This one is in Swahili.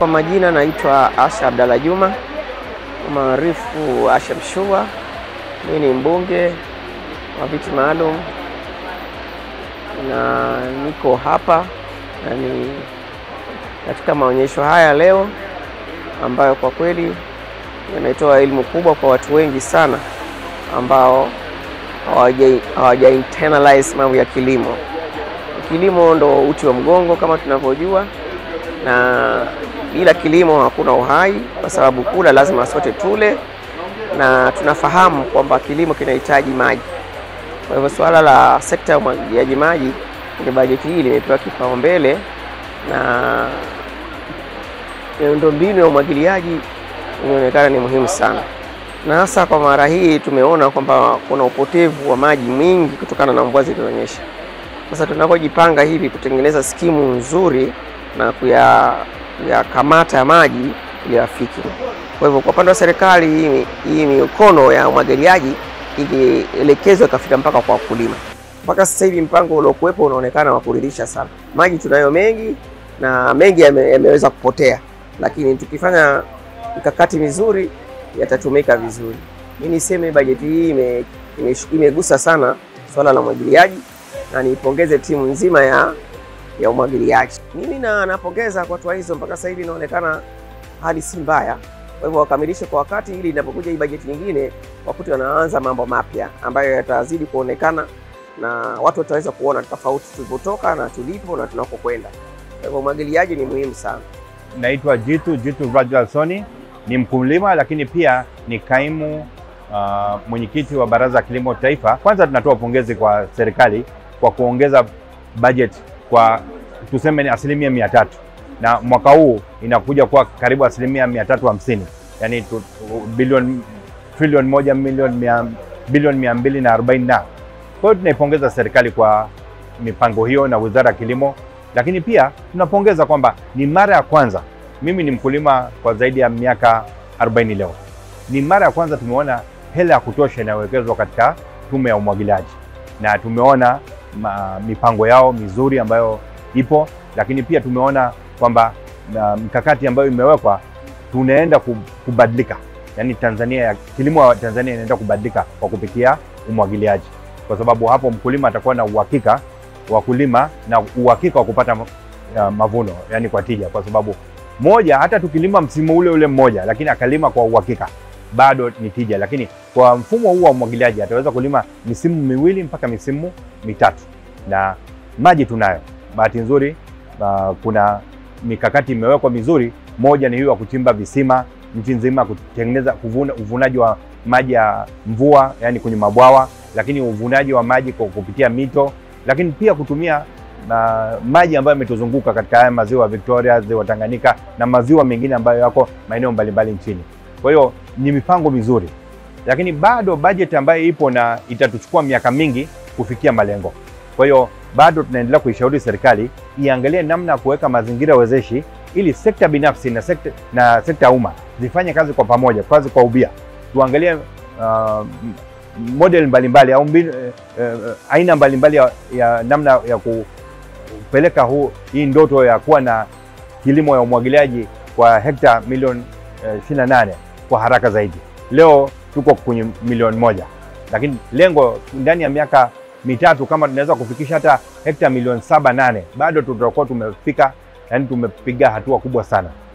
Kwa majina naitwa Asha Abdalla Juma maarufu Asha Mshua. Mimi ni mbunge wa viti maalum na niko hapa na ni katika maonyesho haya leo ambayo kwa kweli yanatoa elimu kubwa kwa watu wengi sana ambao hawaja hawaja internalize mambo ya kilimo. Kilimo ndo uti wa mgongo kama tunavyojua, na bila kilimo hakuna uhai, kwa sababu kula lazima sote tule, na tunafahamu kwamba kilimo kinahitaji maji. Kwa hivyo suala la sekta ya umwagiliaji maji kwenye bajeti hii limepewa kipaumbele, na miundombinu ya umwagiliaji inaonekana ni muhimu sana, na hasa kwa mara hii tumeona kwamba kuna upotevu wa maji mwingi kutokana na mvua zilizonyesha. Sasa tunapojipanga hivi kutengeneza skimu nzuri na kuyakamata ya maji ili yafike. Kwa hivyo kwa upande wa serikali, hii hii mikono ya umwagiliaji ingeelekezwa ikafika mpaka kwa wakulima. Mpaka sasa hivi mpango uliokuwepo unaonekana wa kuridhisha sana. Maji tunayo mengi na mengi yame, yameweza kupotea, lakini tukifanya mikakati mizuri yatatumika vizuri. Mimi niseme bajeti hii ime, ime, imegusa sana swala la umwagiliaji na niipongeze timu nzima ya ya umwagiliaji. Mimi na napongeza kwa hatua hizo, mpaka sasa hivi inaonekana hali si mbaya. Kwa hivyo wakamilishe kwa wakati, ili inapokuja hii bajeti nyingine wakati wanaanza mambo mapya ambayo yatazidi kuonekana na watu wataweza kuona tofauti tulipotoka na tulipo na tunakokwenda. Kwa hivyo umwagiliaji ni muhimu sana. Naitwa Jitu Jitu Rajal Soni, ni mkulima lakini pia ni kaimu uh, mwenyekiti wa Baraza la Kilimo Taifa. Kwanza tunatoa pongezi kwa serikali kwa kuongeza budget kwa tuseme ni asilimia mia tatu na mwaka huu inakuja kuwa karibu asilimia mia tatu hamsini yani bilioni trilioni moja milioni mia bilioni mia mbili na arobaini na kwa hiyo tunaipongeza serikali kwa mipango hiyo na Wizara ya Kilimo, lakini pia tunapongeza kwamba ni mara ya kwanza, mimi ni mkulima kwa zaidi ya miaka 40 leo, ni mara ya kwanza tumeona hela ya kutosha inayowekezwa katika tume ya umwagiliaji na tumeona ma, mipango yao mizuri ambayo ipo, lakini pia tumeona kwamba mikakati ambayo imewekwa tunaenda kubadilika, yaani Tanzania ya kilimo wa Tanzania inaenda kubadilika kwa kupitia umwagiliaji, kwa sababu hapo mkulima atakuwa na uhakika wa kulima na uhakika wa kupata uh, mavuno, yani kwa tija, kwa sababu moja, hata tukilima msimu ule ule mmoja, lakini akalima kwa uhakika bado ni tija, lakini kwa mfumo huu wa umwagiliaji ataweza kulima misimu miwili mpaka misimu mitatu, na maji tunayo. Bahati nzuri uh, kuna mikakati imewekwa mizuri. Moja ni hiyo ya kuchimba visima nchi nzima, kutengeneza kuvuna, uvunaji wa maji ya mvua, yani kwenye mabwawa, lakini uvunaji wa maji kwa kupitia mito, lakini pia kutumia na maji ambayo yametuzunguka katika haya maziwa Victoria, ziwa Tanganyika na maziwa mengine ambayo yako maeneo mbalimbali nchini. Kwa hiyo ni mipango mizuri, lakini bado bajeti ambayo ipo na itatuchukua miaka mingi kufikia malengo. Kwa hiyo bado tunaendelea kuishauri serikali iangalie namna ya kuweka mazingira wezeshi ili sekta binafsi na sekta na sekta ya umma zifanye kazi kwa pamoja, kazi kwa ubia. Tuangalie uh, model mbalimbali au mbinu, uh, uh, aina mbalimbali ya, ya namna ya kupeleka huu hii ndoto ya kuwa na kilimo ya umwagiliaji kwa hekta milioni uh, 28 kwa haraka zaidi. Leo tuko kwenye milioni moja, lakini lengo ndani ya miaka mitatu kama tunaweza kufikisha hata hekta milioni saba nane, bado tutakuwa tumefika, yani tumepiga hatua kubwa sana.